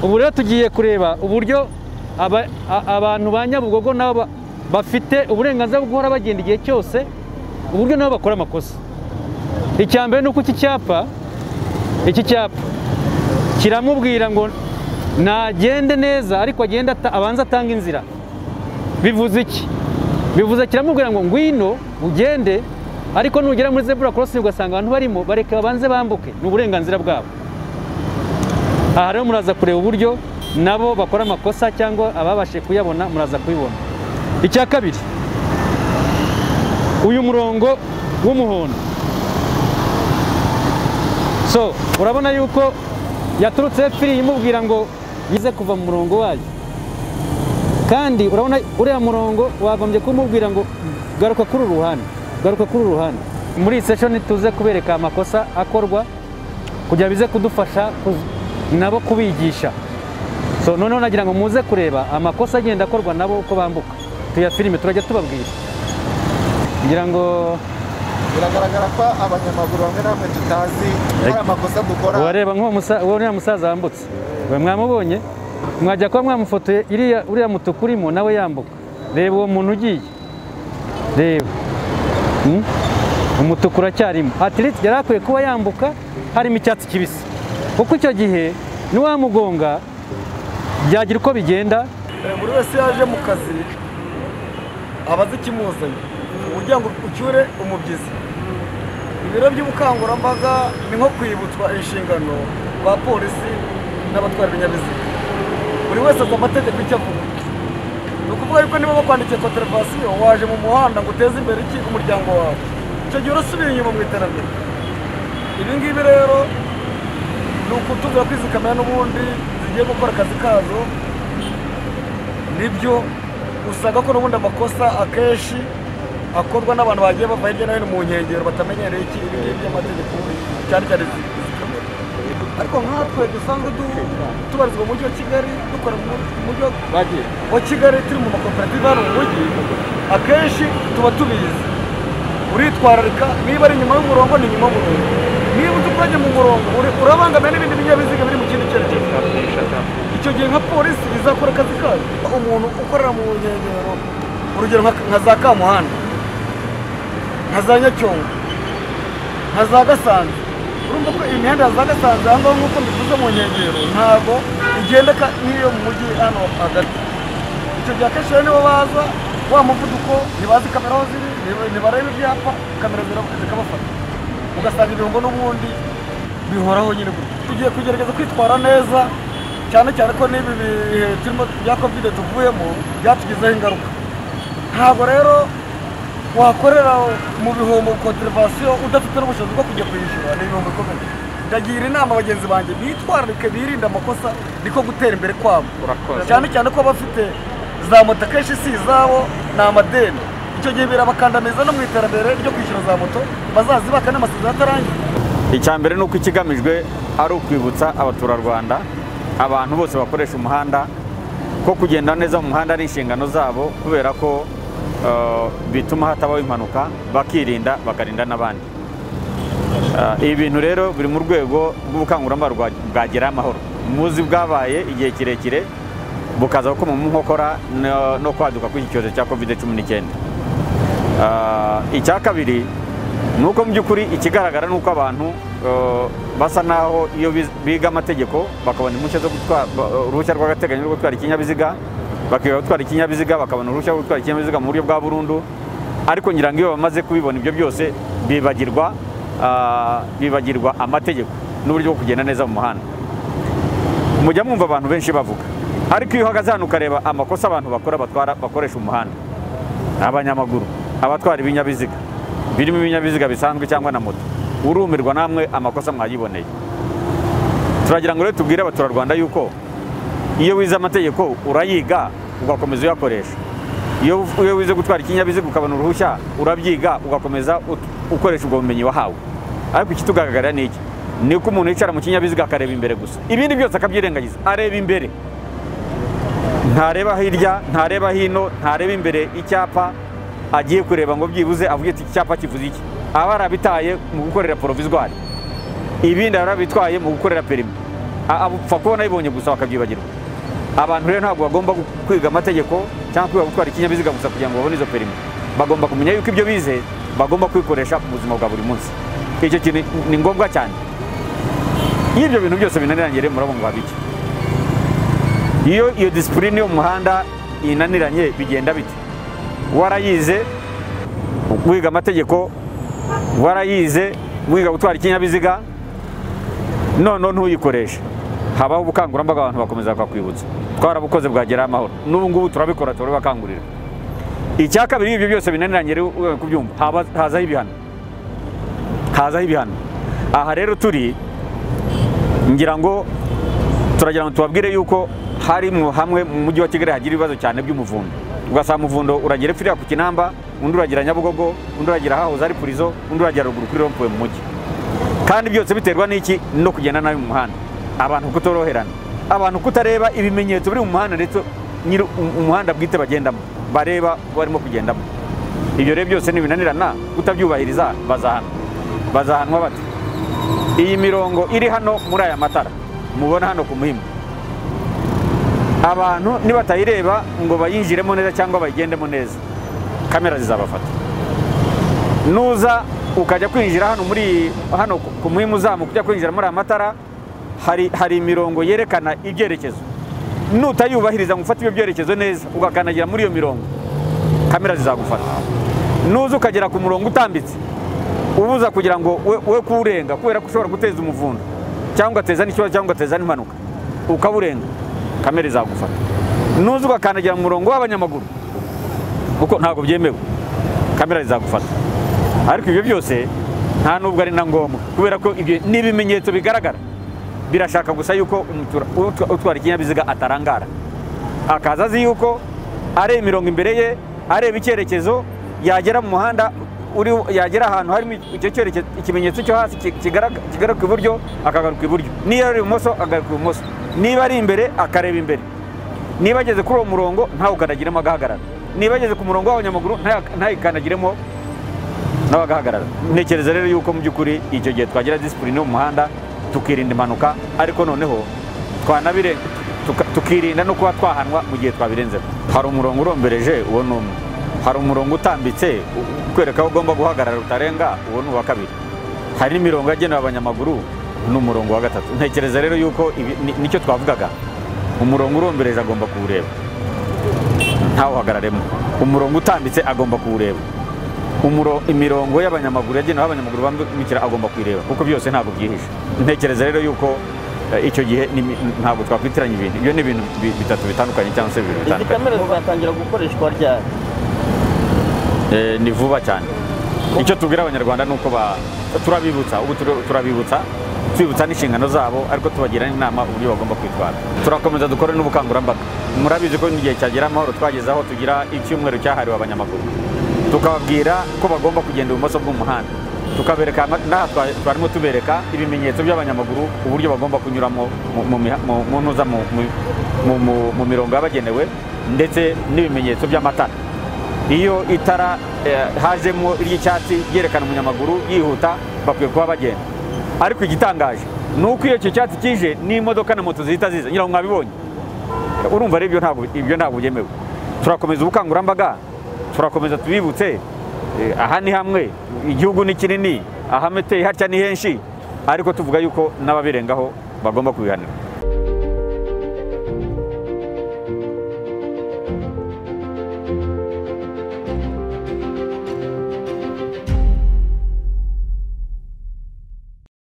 ubu rero tugiye kureba uburyo aba- a- abantu ba nyabugogo nabo ba- bafite uburenganzira bwo guhora bagenda igihe cyose uburyo nabo bakora amakosa icya mbere ni uko iki cyapa iki cyapa kiramubwira ngo nagende neza ariko agende ata- abanze atanga inzira bivuze iki bivuze kiramubwira ngo ngwino ugende ariko nugera muri zebura korosingi ugasanga abantu barimo bareke babanze bambuke ni uburenganzira bwabo aha rero muraza kureba uburyo nabo bakora amakosa cyangwa ababashije kuyabona muraza kubibona icya kabiri uyu murongo w'umuhondo so urabona yuko yaturutse firi imubwira ngo yize kuva mu murongo wayo kandi urabona uriya murongo wagombye kumubwira ngo garuka kuri uru ruhande garuka kuri uru ruhande muri iyi seshoni tuze kubereka amakosa akorwa kugira bize kudufasha kuz- nabo kubigisha so noneho nagira ngo muze kureba amakosa agenda akorwa nabo uko bambuka tuyafilime turajya tubabwira ngira ngo biragaragara ko abanyamaguru bamwe na bamwe tutazi hari amakosa dukora wareba nk'uwo musa- uwo uriya musaza wambutse we mwamubonye mwajya kuba mwamufotoye iriya uriya mutuku urimo nawe yambuka reba uwo muntu ugiye reba Hmm? umutuku uracyarimo atiriti yari akwiye kuba yambuka harimo icyatsi kibisi kuko icyo gihe niwamugonga byagira uko bigenda buri wese yaje mu kazi aba azi ikimuzanye uburyo ngo ucyure umubyizi ibiro by'ubukangurambaga ni nko kwibutswa inshingano ba polisi n'abatwara ibinyabiziga buri wese azi amategeko icyo avuga ni ukuvuga yuko niba bakwandikiye kontervasiyo waje mu muhanda ngo uteze imbere iki umuryango wawe icyo gihe urasubiye inyuma mu iterambere ibi ngibi rero ni ukutumvira ko izi kamera n'ubundi zigiye gukora akazi kazo nibyo usanga ko n'ubundi amakosa akenshi akorwa n'abantu bagiye bava hirya no hino mu nkengero batamenyereye iki ibi ngibi by'amategeko cyane cyane izi izi kamera ariko nkatwe dusanzwe du- tubarizwa mu mujyi wa kigali dukora mu mu mujyi wa bagiye wa kigali turi mu makoperative hano mu mujyi akenshi tuba tubizi uritwararika niba ari inyuma y'umurongo ni inyuma y'umurongo niba utukanye mu murongo uri- urabangamiye n'ibindi binyabiziga biri mu kindi cyerekezo icyo gihe nka polisi izakora akazi kayo umuntu ukorera mu nkengero urugero nka nka za kamuhanda nka za nyacyonga nka za gasanzwe urumva ko imihanda ya za gasanzwe ahangaha nk'uko mbivuze mu nkengero ntabwo igendeka n'iyo mu mujyi hano hagati icyo gihe akenshi rero nibo baza wa muvuduko ntibazi kamera aho ziri ntiba- ntibareba ibyapa kamera zira- zikabafata ugasanga ibihombo n'ubundi bihoraho nyine gutya tugiye kugerageza kwitwara neza cyane cyane ko n'ibi bihe turimo bya kovide tuvuyemo byatugizeho ingaruka ntabwo rero wakorera mu bihombo kontervasiyo udafite n'ubushobozi bwo kujya kuyishyura ni ibihombo bikomeye ndagira inama bagenzi banjye bitwararike birinde amakosa niko gutera imbere kwabo cyane cyane ko bafite za moto akenshi si izabo ni amadeni icyo gihe birabakandamiza no mu iterambere ryo kwishyura za moto bazazibaka n'amasezerano atarangiye icya mbere ni uko ikigamijwe ari ukwibutsa abaturarwanda abantu bose bakoresha umuhanda ko kugenda neza mu muhanda ari inshingano zabo kubera ko eh, bituma hatabaho impanuka bakirinda bakarinda n'abandi Eh, ibi bintu rero biri mu rwego rw'ubukangurambaga rwa- bwa gerayo amahoro muzi bwabaye igihe kirekire bukaza gukoma mu nkokora no- no kwaduka kw'iki cyorezo cya covid cumi n'icyenda Ah, icya kabiri ni uko mu by'ukuri ikigaragara ni uko abantu eh, basa naho iyo biz- biga amategeko bakabona impushya zo gutwara ba- uruhushya rw'agateganyo rwo gutwara ikinyabiziga bakiga gutwara ikinyabiziga bakabona uruhushya rwo gutwara ikinyabiziga mu buryo bwa burundu ariko ngira ngo iyo bamaze kubibona ibyo byose bibagirwa ah, bibagirwa amategeko n'uburyo bwo kugenda neza mu muhanda mujya mwumva abantu benshi bavuga ariko iyo uhagaze hano ukareba amakosa abantu bakora batwara bakoresha umuhanda abanyamaguru abatwara ibinyabiziga birimo ibinyabiziga bisanzwe cyangwa na moto urumirwa namwe amakosa mwayiboneye turagira ngo rero tubwire abaturarwanda yuko iyo wize amategeko urayiga ugakomeza uyakoresha iyo iyo wize gutwara ikinyabiziga ukabona uruhushya urabyiga ugakomeza ut- ukoresha ubwo bumenyi wahawe ariko ikitugaragarira ni iki ni uko umuntu yicara mu kinyabiziga akareba imbere gusa ibindi byose akabyirengagiza areba imbere ntareba hirya ntareba hino ntareba imbere icyapa agiye kureba ngo byibuze avuge ati iki cyapa kivuze iki aba yarabitaye mu gukorera porovizwari ibindi arabitwaye mu gukorera perimi A- abapfa kuba nabibonye gusa bakabyibagirwa abantu rero ntabwo bagomba gu- kwiga amategeko cyangwa kwiga gutwara ikinyabiziga gusa kugira ngo babone izo perimi bagomba kumenya yuko ibyo bize bagomba kubikoresha mu buzima bwa buri munsi icyo kintu ni ngombwa cyane iyo ibyo bintu byose binaniranye rero murabona babiki iyo iyo disipurine yo mu muhanda inaniranye bigenda bite warayize wiga amategeko warayize wiga gutwara ikinyabiziga none ntuyikoreshe habaho ubukangurambaga abantu bakomeza bakakwibutsa twarabukoze bwagera amahoro n'ubu ngubu turabikora turabibakangurira icya kabiri ibyo byose binaniranye rero ugomba kubyumva haba- hazaho ibihano hazaho ibihano aha rero turi ngira ngo turagira ngo tubabwire yuko hari mu hamwe mu mujyi wa kigali hagira ibibazo cyane by'umuvundo ugasanga umuvundo uragira epfiriya ku kinamba undi uragira nyabugogo undi uragira hahoze ari purizo undi uragira ruguru kuri rompuwe mu mujyi kandi byose biterwa n'iki no kugenda nabi mu muhanda abantu kutoroherana abantu kutareba ibimenyetso biri mu muhanda ndetse nyiri um- umuhanda bwite bagendamo bareba barimo kugendamo ibyo rero byose nibinanirana kutabyubahiriza bazahanwa bazahanwa bate iyi mirongo iri hano muri aya matara mubona hano ku muhima abantu nibatayireba ngo bayinjiremo neza cyangwa bayigendemo neza kamera zizabafata nuza ukajya kwinjira hano muri hano ku- ku muhima uzamuka ujya kwinjira muri aya matara hari hari imirongo yerekana ibyerekezo nutayubahiriza ngo ufate ibyo byerekezo neza ugakandagira muri iyo mirongo kamera zizagufata nuza ukagera ku murongo utambitse ubuza kugira ngo we, we kuwurenga kubera ko ushobora guteza umuvundo cyangwa ugateza n'ikibazo cyangwa ugateza n'impanuka ukawurenga kamere izagufata nuza ugakandagira mu murongo w'abanyamaguru kuko ntabwo byemewe kamera izagufata ariko ibyo byose nta nubwo ari na ngombwa kubera ko ibyo ni ibimenyetso bigaragara birashaka gusa yuko umutura- utwa- utwara ikinyabiziga atarangara akaza azi yuko areba imirongo imbere ye areba icyerekezo yagera mu muhanda uri- yagera ahantu harimo icyo cyerekezo ikimenyetso cyo hasi ki- kigaragara kigaruka iburyo akagaruka iburyo niba ari ibumoso akagaruka ibumoso niba ari imbere akareba imbere niba ageze kuri uwo murongo ntawukandagiremo agahagarara niba ageze ku murongo w'abanyamaguru ntaya- ntayikandagiremo nawe agahagarara ntekereza rero yuko mu by'ukuri icyo gihe twagira disipurine yo mu muhanda tukirinda impanuka ariko noneho twanabire tuka- tukirinda no kuba twahanwa mu gihe twabirenzeho hari umurongo urombereje uwo ni umwe hari umurongo utambitse u- ukwereka aho ugomba guhagarara utarenga uwo ni uwa kabiri hari n'imirongo yagenewe abanyamaguru ni umurongo wa gatatu ntekereza rero yuko ibi- ni- nicyo twavugaga umurongo urombereje agomba kuwureba ntawuhagararemo umurongo utambitse agomba kuwureba umuro imirongo y'abanyamaguru yagenewe aho abanyamaguru bambukira agomba kuyireba kuko byose ntabwo byihishe ntekereza rero yuko eh, icyo gihe ni- ntabwo twakwitiranya ibintu ibyo ni ibintu bi- bitatu bitandukanye cyangwa se bibiri izi bitandukanye kamera zizatangira gukoreshwa ryari Eh, ni vuba cyane icyo tubwira abanyarwanda ni uko ba- turabibutsa ubu turi- turabibutsa twibutsa n'inshingano zabo ariko tubagira n'inama uburyo bagomba kwitwara turakomeza dukore n'ubukangurambaga murabizi ko n'igihe cyagera amahoro twageze aho tugira icyumweru cyahariwe abanyamaguru tukababwira ko bagomba kugenda ibumoso bw'umuhanda tukabereka ama- n'aha twa- twarimo tubereka ibimenyetso by'abanyamaguru uburyo bagomba kunyuramo mu- mu miha- mu- mu ntuza mu- mu- mu- mu- mu mirongo yabagenewe ndetse n'ibimenyetso by'amatara iyo itara eh, hajemo iry'icyatsi ryerekana umunyamaguru yihuta bakwiye kuba bagenda ariko igitangaje ni uko iyo icyo cyatsi kije n'imodoka na moto zihita ziza ngira ngo mwabibonye urumva rero ibyo ntabwo ibyo ntabwo byemewe turakomeza ubukangurambaga turakomeza tubibutse eh, aha ni hamwe igihugu ni kinini ahameteye hatya ni henshi ariko tuvuga yuko n'ababirengaho bagomba kubihanira